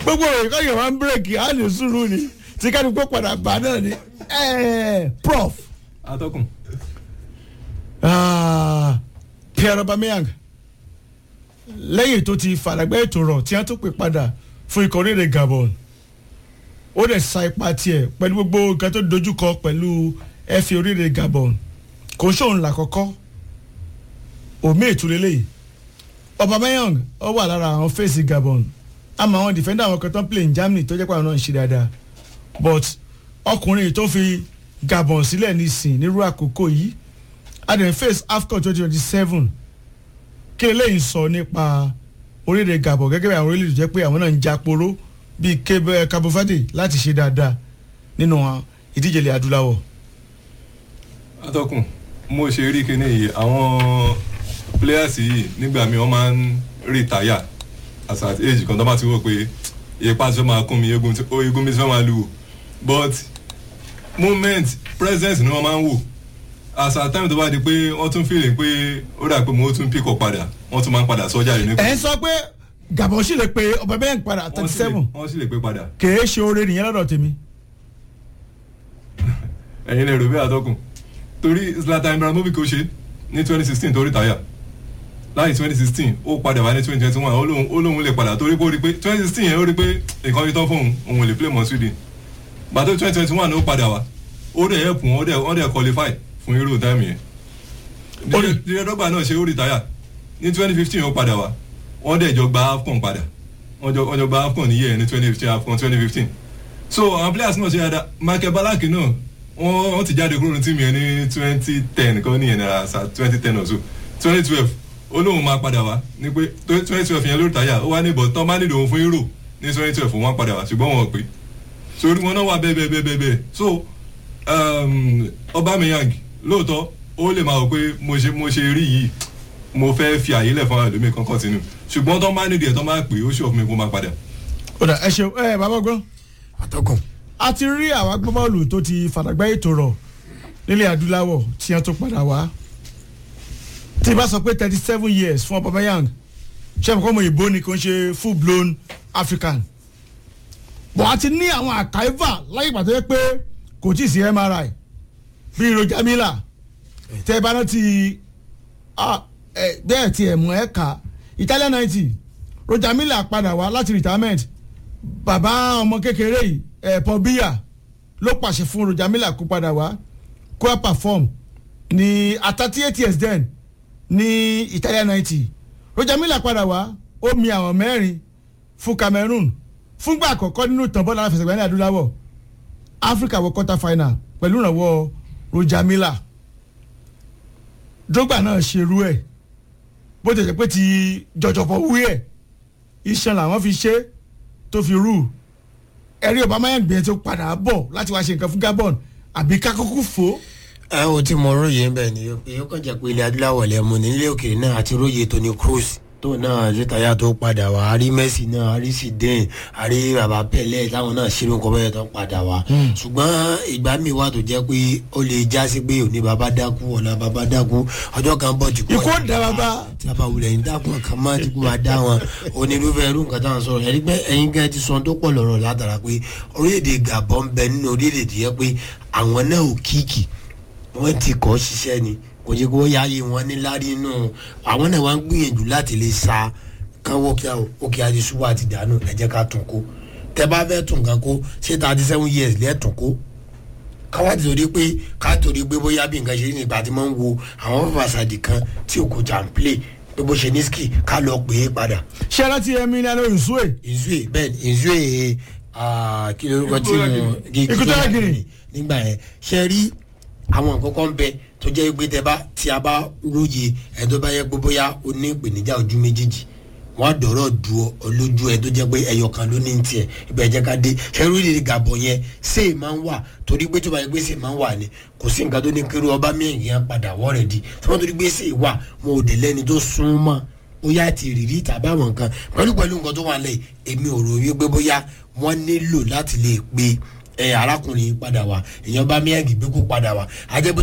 gbogbo ìkọ́ yẹn wá ń bírèkì á lè sùúrù ni tí ká ní kó padà bá náà ni Eh, prof atọ́kùn ah, Pierre Aubameyang lẹ́yìn tó ti fàdàgbẹ́ ètò rọ̀ tí wọ́n tún pè padà fún ikọ̀ orílẹ̀ Gabon ó dẹ̀ sa ipa tiẹ̀ pẹ̀lú gbogbo nǹkan tó dojúkọ pẹ̀lú ẹ̀fì orílẹ̀ Gabon kò sóun làkọ́kọ́ òmí ìtúlélẹ̀ yìí Aubameyang ó wà lára àwọn fèsì Gabon àmọ́ àwọn defender àwọn kan tó ń play in Germany tó jẹ́ pé àwọn náà ń ṣe dáadáa but ọkùnrin tó fi Gabon sílẹ̀ nísìn nírú àkókò yìí adẹ̀ face AFCON twenty twenty seven kí eléyìí sọ nípa orílẹ̀-èdè Gabon gẹ́gẹ́ bí àwọn orílẹ̀-èdè jẹ́ pé àwọn náà ń jàporó bíi Cape- Cabo Verde láti ṣe dáadáa nínú àwọn ìdíje ilẹ̀ adúláwọ̀. atọ́kùn mo ṣe rí kíní yìí àwọn players yìí nígbà míì wọ́n máa ń retire as at age kan tó bá ti wò pé ipa tí wọ́n máa kún mi egun tí- ó egun mi tí wọ́n máa lù but moment presence ni wọ́n máa ń wò as at time tó bá di pé wọ́n tún feeling pé ó dà pé mo tún pick up padà wọ́n tún máa ń padà sọ́jà yìí nípa ẹ̀ ń sọ pé Gabon sì lè pe Aubameyang padà thirty seven wọ́n sì lè pé padà kèé ṣe oore nìyẹn lọ́dọ̀ tèmi. ẹ̀yin lè rò bí àtọ́kùn torí Zlatan Ibrahimovic ó ṣe ní twenty sixteen torí táyà láì twenty sixteen ó padà wá ní twenty twenty one ó lóun ó lóun lè padà torí pé ó rí pé twenty sixteen yẹn ó rí pé nǹkan yìí tán fóun òun ò lè play mọ́ Sweden gbàtó twenty twenty one ó padà wá ó dẹ̀ help wọn ó dẹ̀ wọ́n dẹ̀ qualify fún irú táìmù yẹn Ó ní- díẹ̀ dọ́gba náà ṣe ó retire ní twenty fifteen ó padà wá wọ́n dẹ̀ jọ gba AFCON padà wọ́n jọ wọ́n jọ gba AFCON níyẹn ní twenty fifteen AFCON twenty fifteen so àwọn players náà ṣe dáadáa Michael Ballack náà wọ́n wọ́n ti jáde kúrò ní tíìmù yẹn ní twenty ten kọ́ nìyẹn náà sa twenty ten or so twenty twelve ó lóun máa padà wá ní pé twenty twelve yẹn ló retire ó wá ní ìbọn tán bá nílò òun fún Euro ní twenty twelve òun wá padà wá ṣùgbọ́n wọn ò pé sórí wọn náà wà bẹ́ẹ̀ bẹ́ẹ̀ bẹ́ẹ̀ bẹ́ẹ̀ so um, Aubameyang lóòótọ́ ó lè máa wò pé mo ṣe mo ṣe rí yìí mo fẹ́ fi àyè lẹ̀ fún àwọn ẹlòmíì kan continue ṣùgbọ́n tó máa nídìí ẹ̀ tó máa pè é ó ṣòfin mi kó máa padà. ó dà ẹ ṣeun ẹ bàbá gbọ́n atọ́kùn a ti rí àwọn agbábọ́ọ̀lù tó ti fàdàgbà ètò rọ̀ nílẹ̀ adúláwọ̀ tí wọ́n tó padà wá tí bá sọ pé thirty seven years fún Aubameyang ṣé àmọ́ ọmọ ìbò ni kò ń ṣe full blown African bọ̀ a ti ní àwọn àkàìvà láyé ìgbà tó yẹ pé kò tí ì sí MRI bíi Roger Miller tẹ́ ẹ bá rántí ah, eh, bẹ́ẹ̀ tí ẹ̀ mú ẹ̀ kà Italian ninety Roger Miller padà wá láti retirement bàbá ọmọ kékeré yìí ẹ̀ Paul Biya ló pàṣẹ fún Roger Miller kó padà wá kó wá perform ní at thirty eight years then ní Italian ninety Roger Miller padà wá ó mi àwọn mẹ́rin fún Cameroon fúngbà àkọ́kọ́ nínú ìtàn bọ́ọ̀lù aláfẹsẹ̀gbá ní adúláwọ̀ Africa wọ quarter final pẹ̀lú ìrànwọ́ Roger Miller Drogba náà ṣerú ẹ̀ bó tẹ̀sẹ̀ pé ti jọjọpọ̀ wú ẹ̀ iṣan làwọn fi ṣe tó fi rú ẹ̀rí Aubameyang gbìyànjú tó padà bọ̀ láti wá ṣe nǹkan fún Gabon àbí kákókó fò ó ẹ o ti mọ róye ń bẹ ni pé ó kàn jẹ́ pé ilẹ̀ adúláwọ̀ lẹ mú ní ilé òkèèrè náà àti róye Toni Kroos tó náà létayá tó padà wá àrí Messi náà àrí Zidane àrí bàbá Pelé táwọn náà ṣeré nǹkan bẹ́ẹ̀ tó padà wá ṣùgbọ́n ìgbà míì wà tó jẹ́ pé ó lè já sí pé òní bàbá dákú ọ̀la bàbá dákú ọjọ́ kan bọ̀ tí kò Ikú ó dá bàbá. tí a bá wulẹ̀ ń dákun kan máa ti kú máa dá wọn onírúfẹ́ irú nǹkan táwọn sọ̀rọ̀ ẹ̀rí pé ẹ̀yin gan ti sọ tó pọ̀ lọ́rọ̀ látara pé orílẹ̀-èdè Gabon bẹ nínú orílẹ̀-èdè tó yẹ pé àwọn náà ò kíkì wọ́n ti kọ́ ṣiṣẹ́ ni kò jẹ́ kó yáyé wọn ní lárí inú àwọn náà wá ń gbìyànjú láti lè sa kánwó kí òkè àdìsúwò àti dànù ẹ jẹ́ ká tún kó tẹ bá fẹ́ tún kan kó ṣé thirty seven years lẹ́ẹ̀tún kó káwá ti torí pé ká torí pé bóyá bí nǹkan ṣe ní ìgbà tí wọ́n ń wo àwọn fàṣàdì kan tí òkú jà ń play pé bó ṣe ní ski ká lọ pè é padà ṣé ẹ rántí Emiliano Nsue ìzúè bẹ́ẹ̀ ni ìzúè ah, kí lórúkọ tí mo Equatorial Guinea. nígbà yẹn ṣe rí àwọn nǹkan kan bẹ tó jẹ́ pé tẹ bá tí a bá róye ẹ̀ tó bá yẹ pé bóyá o ní ìpèníjà ojú méjèèjì wọ́n á dọ̀rọ̀ du ọ lójú ẹ tó jẹ́ pé ẹyọ kan ló ní ní tiẹ̀ ibẹ̀ jẹ́ ká dé ṣẹ́rú ìdílé Gabon yẹn ṣé è máa ń wà torí pé tó bá yẹ pé ṣé è máa ń wà ni kò sí nǹkan tó ní kiri ọba mẹ́rin yẹn padà wọ́ rẹ̀ di tí wọ́n torí pé ṣé è wà mo ò dé lẹ́ni tó sún mọ́ bóyá ti rírí tàbí àwọn nǹkan pẹ̀lú pẹ̀lú nǹkan tó wà lẹ̀ èmi ò rò wípé bóyá wọ́n nílò láti lè pe ẹ arákùnrin padà wá èèyàn bá mẹ́rin gbé kó padà wá àjẹbó